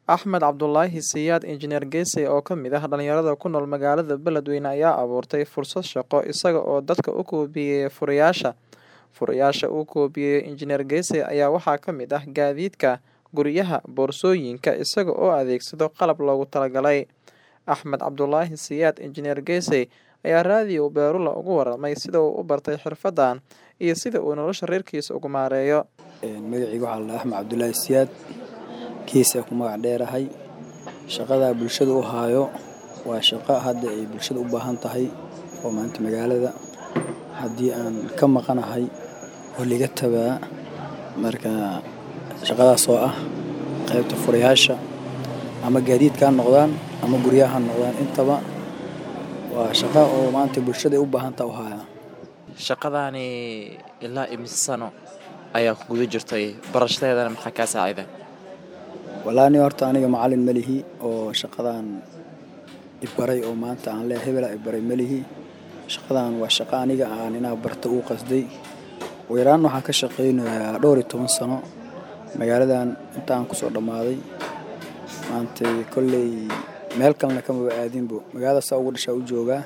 Axmed Cabdulaahi Siyaad Injineer Geesay oo ka mid ah dhalinyarada ku nool magaalada Beledweyne ayaa abuurtay fursad shaqo isaga oo dadka u koobiyey furayaasha. Furayaasha uu koobiyey Injineer Geesay ayaa waxaa ka mid ah gaadiidka, guryaha, boorsooyinka isaga oo adeegsado qalab loogu talagalay. Axmed Cabdulaahi Siyaad Injineer Geesay ayaa raadiyo Beerula uga warramay sida uu u bartay xirfaddan iyo sida uu nolosha reerkiisa ugu maareeyo. magacayga waxaa la dhahaa Axmed Cabdulaahi Siyaad geesaa ku magac dheerahay shaqada bulshada u haayo waa shaqo hadda ay bulshada u baahan tahay oo maanta magaalada haddii aan ka maqanahay oo liga tabaa marka shaqadaas oo ah qaybta furayaasha ama gaadiidka ha noqdaan ama guryaha ha noqdaan intaba waa shaqo oo maanta bulshada ay u baahan tahay u haayaa Shaqadaani ilaa imise sano ayaa ku guda jirtay barashadeedana maxaa kaa saaciday? wallaahi aniga horta aniga macallin ma lihi oo shaqadan ibaray oo maanta aan leeyahay hebelaa ibaray ma lihi shaqadan waa shaqo aniga aan inaa barto uu qasday ugu yaraan waxaan ka shaqaynayaa dhowr iyo toban sano magaaladan inta aan kusoo dhammaaday maanta kolley meel kalena kamaba aadinbo magaalada saa ugu dhashaa u joogaa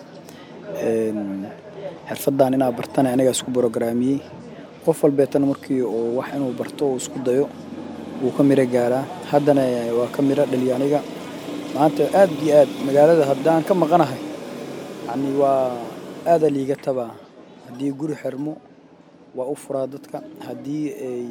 xirfaddan inaa bartana anigaa isku brograamiyey qof walbeetana markii uu wax inuu barto uu isku dayo wuu ka miro gaaraa haddana waa ka miro dhaliya aniga maanta aad iyo aad magaalada haddaan ka maqanahay yacni waa aada liiga tabaa haddii guri xirmo waa u furaa dadka haddii ay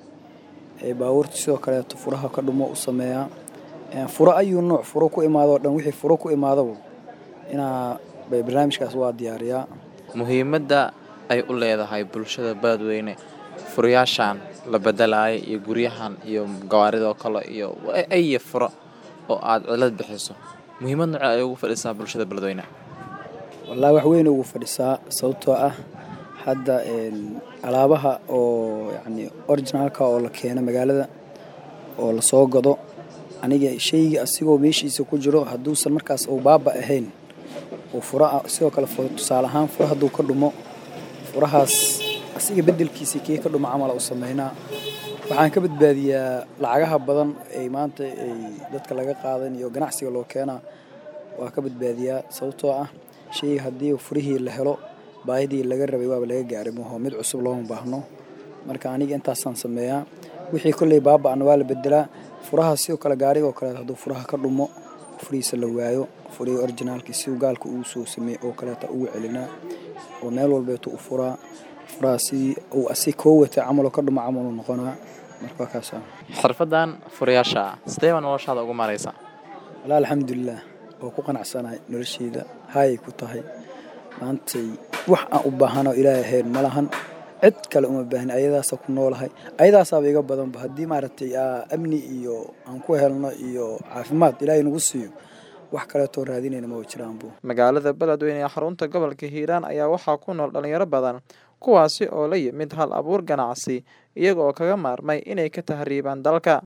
ay baabuurta sidoo kaleeto furaha ka dhumo u sameeyaa furo ayuu nooc furo ku imaado o dhan wixii furo ku imaadaba inaa barnaamijkaas waa diyaariyaa Muhiimadda ay u leedahay bulshada Beledweyne furayaashan la bedelaayo iyo guryahan iyo gawaaridoo kale iyo ay furo oo aad cilad bixiso muhiimad noocee ay ugu fadhisaa bulshada Beledweyne wallaahi wax weyn ugu fadhisaa sababtoo ah hadda alaabaha oo yacni originalka oo la keeno magaalada oo lasoo gado aniga shayga asigoo meeshiisa ku jiro hadduusan markaas uu baaba ahayn uu fura sidoo kale tusaale ahaan fura hadduu ka dhumo furahaas asiga beddelkiisa kii ka dhumo camala u sameynaa waxaan ka badbaadiyaa lacagaha badan ay maanta ay dadka laga qaadan iyo ganacsiga loo keenaa waa ka badbaadiyaa sababtoo ah shayga haddii furihii la helo baahidii laga rabay waaba laga gaaray maho mid cusub looma baahno marka aniga intaasaan sameeyaa wixii kolley baaba-ana waa la bedelaa furaha sidoo kale gaarigoo kale hadduu furaha ka dhumo furihiisa la waayo furihii originaalkii siduu gaalka uu soo sameeyey oo kaleeta ugu celinaa oo meel walbeetu u furaa furaha sidii uu asi koo watay camaloo ka dhumo camaluu noqonaa marka waa kaasa xirfaddan furayaasha sidee baa noloshaada ugu maareysaa walaa alxamdulilah oo ku qanacsanahay nolosheyda haayay ku tahay maantay wax aan u baahanoo ilaahay ahayn ma lahan cid kale uma baahni ayadaasa ku noolahay ayadaasaaba iga badanba haddii maaragtay amni iyo aan ku helno iyo caafimaad ilaahay nagu siiyo wax kaleetoo raadinayna ma jiraanbu magaalada Beledweyne ee xarunta gobolka Hiiraan ayaa waxaa ku nool dhalinyaro badan kuwaasi oo la yimid hal abuur ganacsi iyaga oo kaga maarmay inay ka tahriibaan dalka